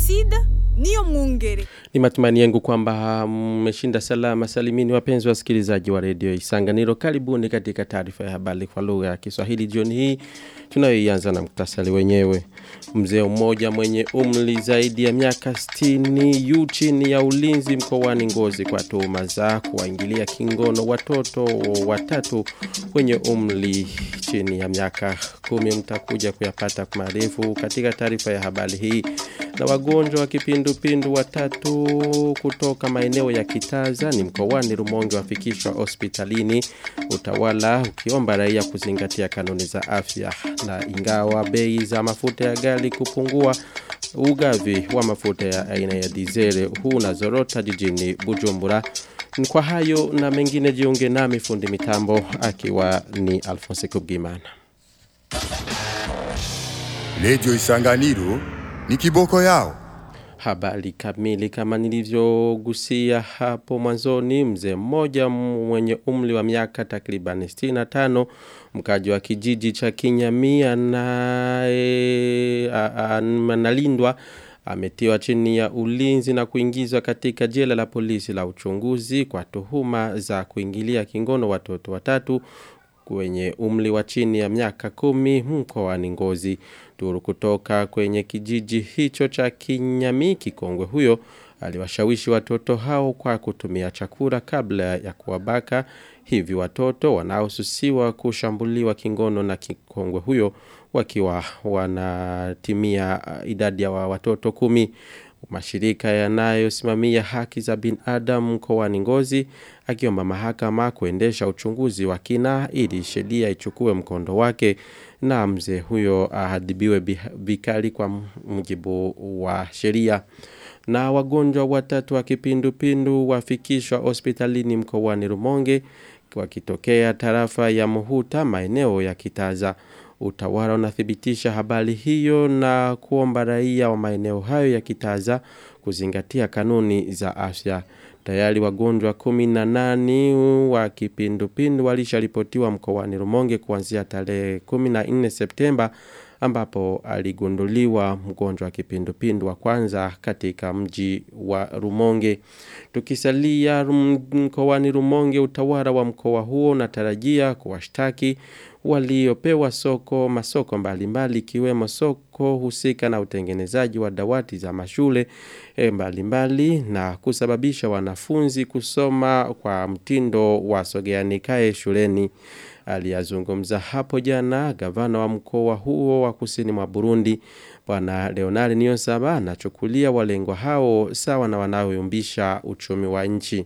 Placide niyo mwungere. Ni matumani yangu kwamba mmeshinda salama salimini wapenzi wasikilizaji wa redio Isanganiro. Karibuni katika taarifa ya habari kwa lugha ya Kiswahili jioni hii tunayoianza na muktasari wenyewe. Mzee mmoja mwenye umri zaidi ya miaka 60 yu chini ya ulinzi mkoani Ngozi kwa tuhuma za kuwaingilia kingono watoto watatu wenye umri chini ya miaka kumi. Mtakuja kuyapata marefu katika taarifa ya habari hii. Na wagonjwa wa kipindupindu watatu kutoka maeneo ya Kitaza ni mkoani Rumonge wafikishwa hospitalini, utawala ukiomba raia kuzingatia kanuni za afya. Na ingawa bei za mafuta ya gari kupungua, ugavi wa mafuta ya aina ya dizele huu na zorota jijini Bujumbura. Kwa hayo na mengine jiunge nami fundi mitambo akiwa ni Alphonse Kubgimana. Lejo Isanganiro ni kiboko yao. Habari kamili kama nilivyogusia hapo mwanzoni, mzee mmoja mwenye umri wa miaka takriban 65 mkaji wa kijiji cha Kinyamia na e, analindwa ametiwa chini ya ulinzi na kuingizwa katika jela la polisi la uchunguzi kwa tuhuma za kuingilia kingono watoto watatu kwenye umri wa chini ya miaka kumi mkoani Ngozi. Duru kutoka kwenye kijiji hicho cha Kinyami kikongwe huyo aliwashawishi watoto hao kwa kutumia chakula kabla ya kuwabaka hivi watoto wanaosusiwa kushambuliwa kingono na kikongwe huyo wakiwa wanatimia idadi ya watoto kumi mashirika yanayosimamia haki za binadamu mkoani Ngozi akiomba mahakama kuendesha uchunguzi wa kina ili sheria ichukue mkondo wake na mzee huyo ahadibiwe vikali kwa mujibu wa sheria na wagonjwa watatu wa kipindupindu wafikishwa hospitalini mkoani Rumonge wakitokea tarafa ya Muhuta maeneo ya Kitaza utawala unathibitisha habari hiyo na kuomba raia wa maeneo hayo ya Kitaza kuzingatia kanuni za afya. Tayari wagonjwa 18 wa kipindupindu walisharipotiwa mkoani Rumonge kuanzia tarehe 14 Septemba ambapo aligunduliwa mgonjwa wa kipindupindu wa kwanza katika mji wa Rumonge. Tukisalia mkoani Rumonge utawala wa mkoa huo unatarajia kuwashtaki waliopewa soko masoko mbalimbali ikiwemo soko husika na utengenezaji wa dawati za mashule mbalimbali mbali, na kusababisha wanafunzi kusoma kwa mtindo wa sogeanikae shuleni aliyazungumza hapo jana gavana wa mkoa huo wa kusini mwa Burundi bwana Leonard Niyonsaba anachukulia walengwa hao sawa na wanaoyumbisha uchumi wa nchi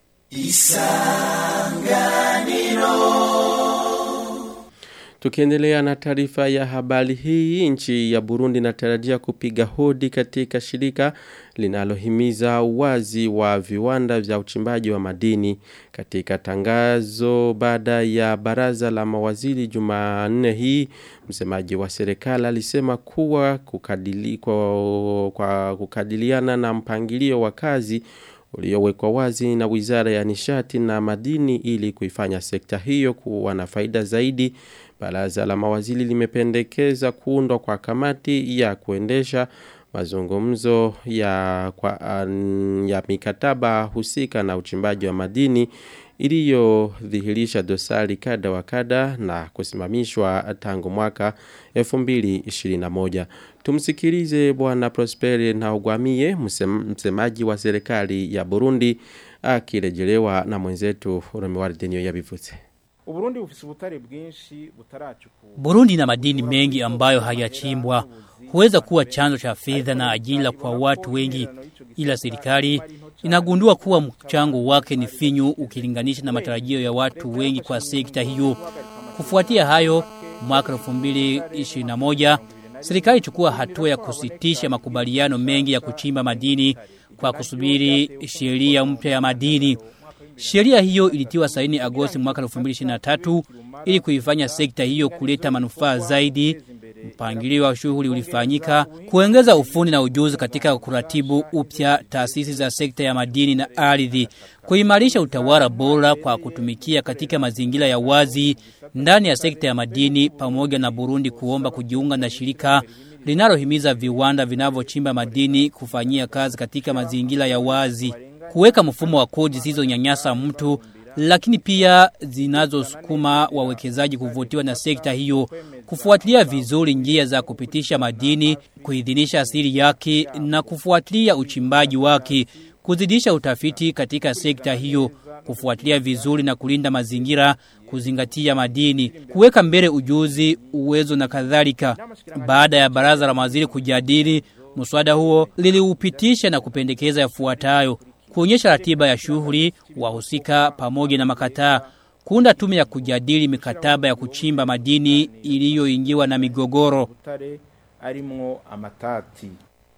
Isanganiro Tukiendelea na taarifa ya habari hii, nchi ya Burundi inatarajia kupiga hodi katika shirika linalohimiza uwazi wa viwanda vya uchimbaji wa madini. Katika tangazo baada ya baraza la mawaziri Jumanne hii, msemaji wa serikali alisema kuwa kukadili, kwa, kwa kukadiliana na mpangilio wa kazi uliowekwa wazi na Wizara ya Nishati na Madini ili kuifanya sekta hiyo kuwa na faida zaidi. Baraza la mawaziri limependekeza kuundwa kwa kamati ya kuendesha mazungumzo ya, kwa, ya mikataba husika na uchimbaji wa madini iliyodhihirisha dosari kada wa kada na kusimamishwa tangu mwaka 2021. Tumsikilize bwana Prosperi na ugwamie msemaji wa serikali ya Burundi akirejelewa na mwenzetu Romewari Denio yabivutse. Uburundi bufise ubutare bwinshi butarachukua. Burundi na madini mengi ambayo hayachimbwa huweza kuwa chanzo cha fedha na ajira kwa watu wengi, ila serikali inagundua kuwa mchango wake ni finyu ukilinganisha na matarajio ya watu wengi kwa sekta hiyo. Kufuatia hayo, mwaka 2021 serikali chukua hatua ya kusitisha makubaliano mengi ya kuchimba madini kwa kusubiri sheria mpya ya madini. Sheria hiyo ilitiwa saini Agosti mwaka 2023 ili kuifanya sekta hiyo kuleta manufaa zaidi mpangilio wa shughuli ulifanyika kuongeza ufundi na ujuzi katika kuratibu upya taasisi za sekta ya madini na ardhi, kuimarisha utawala bora kwa kutumikia katika mazingira ya wazi ndani ya sekta ya madini, pamoja na Burundi kuomba kujiunga na shirika linalohimiza viwanda vinavyochimba madini kufanyia kazi katika mazingira ya wazi, kuweka mfumo wa kodi zisizonyanyasa mtu lakini pia zinazosukuma wawekezaji kuvutiwa na sekta hiyo, kufuatilia vizuri njia za kupitisha madini, kuidhinisha asili yake na kufuatilia uchimbaji wake, kuzidisha utafiti katika sekta hiyo, kufuatilia vizuri na kulinda mazingira, kuzingatia madini, kuweka mbele ujuzi, uwezo na kadhalika. Baada ya baraza la mawaziri kujadili mswada huo, liliupitisha na kupendekeza yafuatayo: kuonyesha ratiba ya shughuli wahusika pamoja na makataa, kuunda tume ya kujadili mikataba ya kuchimba madini iliyoingiwa na migogoro. butare arimwo amatati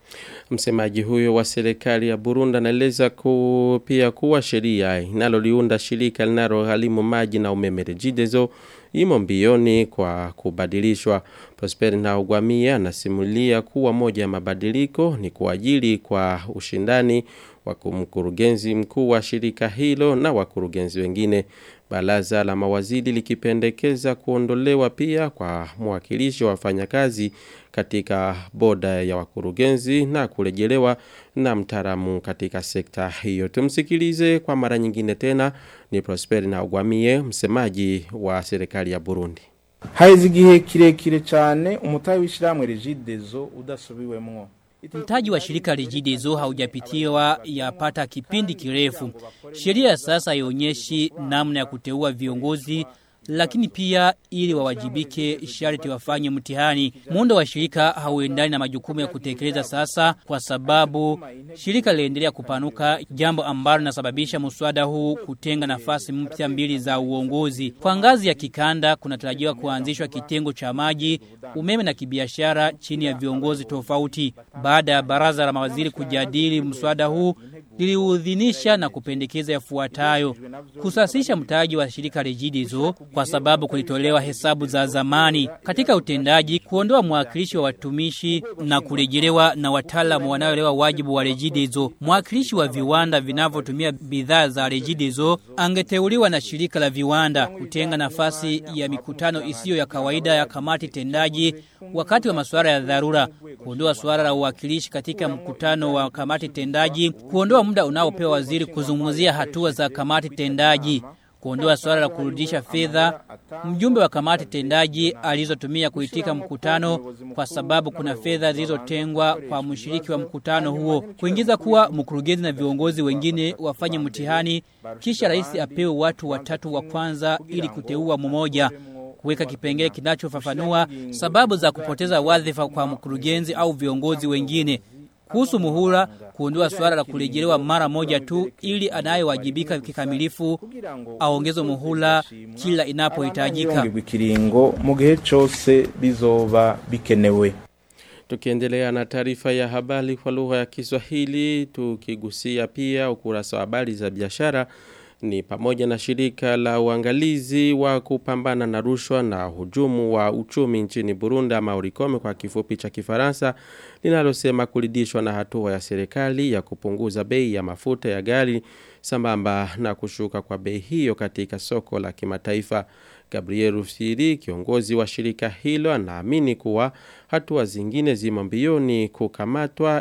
Msemaji huyo wa serikali ya Burundi anaeleza ku, pia kuwa sheria inaloliunda shirika linalogharimu maji na umeme Regideso imo mbioni kwa kubadilishwa. Prosper Ntawugwamiye anasimulia kuwa moja ya mabadiliko ni kuajili kwa ushindani wa mkurugenzi mkuu wa shirika hilo na wakurugenzi wengine. Baraza la mawaziri likipendekeza kuondolewa pia kwa mwakilishi wa wafanyakazi katika boda ya wakurugenzi na kurejelewa na mtaalamu katika sekta hiyo. Tumsikilize kwa mara nyingine tena ni Prosper Ntawugwamiye msemaji wa serikali ya Burundi. haheze igihe kirekire cyane umutahe w'ishyirahamwe regidezo udasubiwemwo Mtaji wa shirika Regideso haujapitiwa yapata kipindi kirefu. Sheria ya sasa haionyeshi namna ya kuteua viongozi lakini pia ili wawajibike sharti wafanye mtihani. Muundo wa shirika hauendani na majukumu ya kutekeleza sasa, kwa sababu shirika linaendelea kupanuka, jambo ambalo linasababisha mswada huu kutenga nafasi mpya mbili za uongozi. Kwa ngazi ya kikanda, kunatarajiwa kuanzishwa kitengo cha maji, umeme na kibiashara chini ya viongozi tofauti. Baada ya baraza la mawaziri kujadili mswada huu, liliudhinisha na kupendekeza yafuatayo: kusasisha mtaji wa shirika Regideso kwa sababu kulitolewa hesabu za zamani katika utendaji, kuondoa mwakilishi wa watumishi na kurejelewa na wataalamu wanaoelewa wajibu wa Regideso. Mwakilishi wa viwanda vinavyotumia bidhaa za Regideso angeteuliwa na shirika la viwanda, kutenga nafasi ya mikutano isiyo ya kawaida ya kamati tendaji wakati wa masuala ya dharura, kuondoa suala la uwakilishi katika mkutano wa kamati tendaji, kuondoa muda unaopewa waziri kuzungumzia hatua za kamati tendaji kuondoa swala la kurudisha fedha mjumbe wa kamati tendaji alizotumia kuitika mkutano kwa sababu kuna fedha zilizotengwa kwa mshiriki wa mkutano huo kuingiza kuwa mkurugenzi na viongozi wengine wafanye mtihani kisha rais apewe watu watatu wa kwanza ili kuteua mmoja kuweka kipengele kinachofafanua sababu za kupoteza wadhifa kwa mkurugenzi au viongozi wengine kuhusu muhula kuondoa swala la kurejelewa mara moja tu ili anayewajibika kikamilifu aongeze muhula kila inapohitajika. Yongerwa ikiringo mu gihe cyose bizoba bikenewe Tukiendelea na taarifa ya habari kwa lugha ya Kiswahili, tukigusia pia ukurasa wa habari za biashara ni pamoja na shirika la uangalizi wa kupambana na rushwa na hujumu wa uchumi nchini Burundi ama Urikome kwa kifupi cha Kifaransa linalosema kuridhishwa na hatua ya serikali ya kupunguza bei ya mafuta ya gari sambamba na kushuka kwa bei hiyo katika soko la kimataifa. Gabriel Rufsiri, kiongozi wa shirika hilo, anaamini kuwa hatua zingine zimo mbioni kukamatwa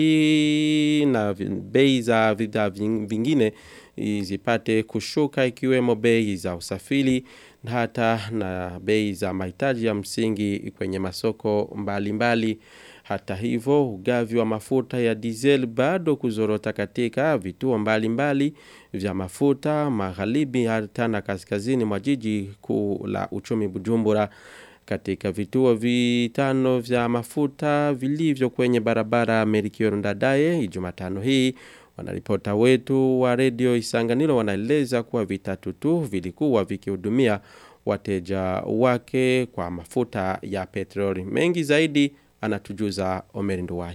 ili na bei za bidhaa vingine zipate kushuka ikiwemo bei za usafiri na hata na bei za mahitaji ya msingi kwenye masoko mbalimbali mbali. Hata hivyo ugavi wa mafuta ya diesel bado kuzorota katika vituo mbalimbali vya mafuta magharibi hata na kaskazini mwa jiji kuu la uchumi Bujumbura katika vituo vitano vya mafuta vilivyo kwenye barabara Merikio Ndadaye Jumatano hii Wanaripota wetu wa redio Isanganiro wanaeleza kuwa vitatu tu vilikuwa vikihudumia wateja wake kwa mafuta ya petroli. Mengi zaidi anatujuza Omeri Nduwayo.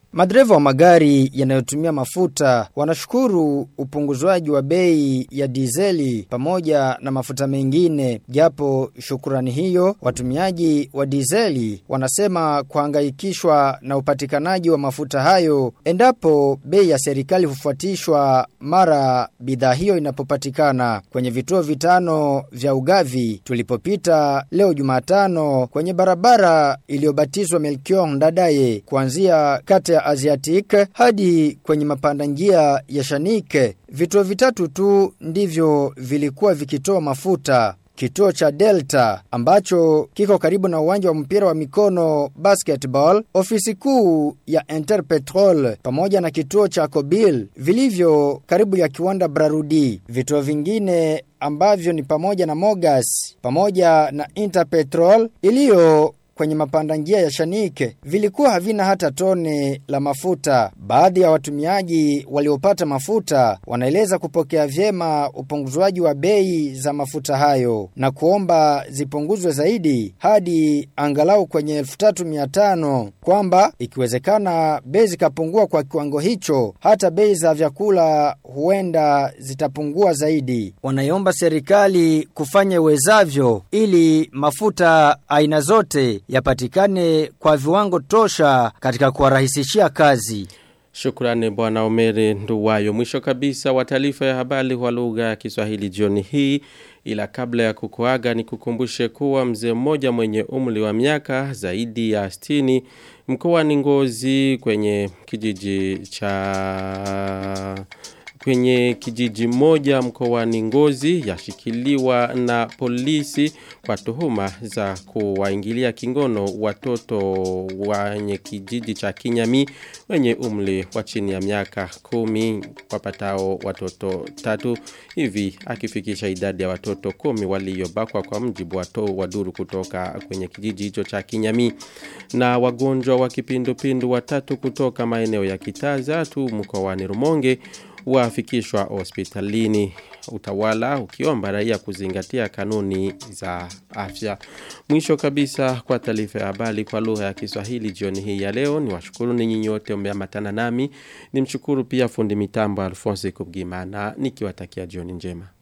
Madereva wa magari yanayotumia mafuta wanashukuru upunguzwaji wa bei ya dizeli pamoja na mafuta mengine japo shukurani hiyo watumiaji wa dizeli wanasema kuhangaikishwa na upatikanaji wa mafuta hayo endapo bei ya serikali hufuatishwa mara bidhaa hiyo inapopatikana kwenye vituo vitano vya ugavi tulipopita leo Jumatano kwenye barabara iliyobatizwa Melchior Ndadaye kuanzia kata ya Asiatic hadi kwenye mapanda njia ya Shanike vituo vitatu tu ndivyo vilikuwa vikitoa mafuta Kituo cha Delta ambacho kiko karibu na uwanja wa mpira wa mikono basketball, ofisi kuu ya Interpetrol pamoja na kituo cha Kobil vilivyo karibu ya kiwanda Brarudi. Vituo vingine ambavyo ni pamoja na Mogas pamoja na Interpetrol iliyo kwenye mapanda njia ya Shanike vilikuwa havina hata tone la mafuta. Baadhi ya watumiaji waliopata mafuta wanaeleza kupokea vyema upunguzwaji wa bei za mafuta hayo na kuomba zipunguzwe zaidi hadi angalau kwenye 3500 kwamba ikiwezekana bei zikapungua kwa kiwango hicho hata bei za vyakula huenda zitapungua zaidi. Wanaiomba serikali kufanya uwezavyo ili mafuta aina zote yapatikane kwa viwango tosha katika kuwarahisishia kazi. Shukrani bwana Omeri Nduwayo. Mwisho kabisa wa taarifa ya habari kwa lugha ya Kiswahili jioni hii ila kabla ya kukuaga ni kukumbushe kuwa mzee mmoja mwenye umri wa miaka zaidi ya 60 mkoani Ngozi kwenye kijiji cha kwenye kijiji moja mkoani Ngozi yashikiliwa na polisi kwa tuhuma za kuwaingilia kingono watoto wenye kijiji cha Kinyami wenye umri wa chini ya miaka kumi wapatao watoto tatu hivi akifikisha idadi ya watoto kumi waliobakwa kwa mjibu wa to waduru kutoka kwenye kijiji hicho cha Kinyami na wagonjwa wa kipindupindu watatu kutoka maeneo ya Kitaza tu mkoani Rumonge wafikishwa hospitalini utawala ukiomba raia kuzingatia kanuni za afya. Mwisho kabisa kwa taarifa ya habari kwa lugha ya Kiswahili jioni hii ya leo ni washukuru ninyi nyote mmeambatana nami. Nimshukuru pia fundi mitambo Alphonse Kubgimana nikiwatakia jioni njema.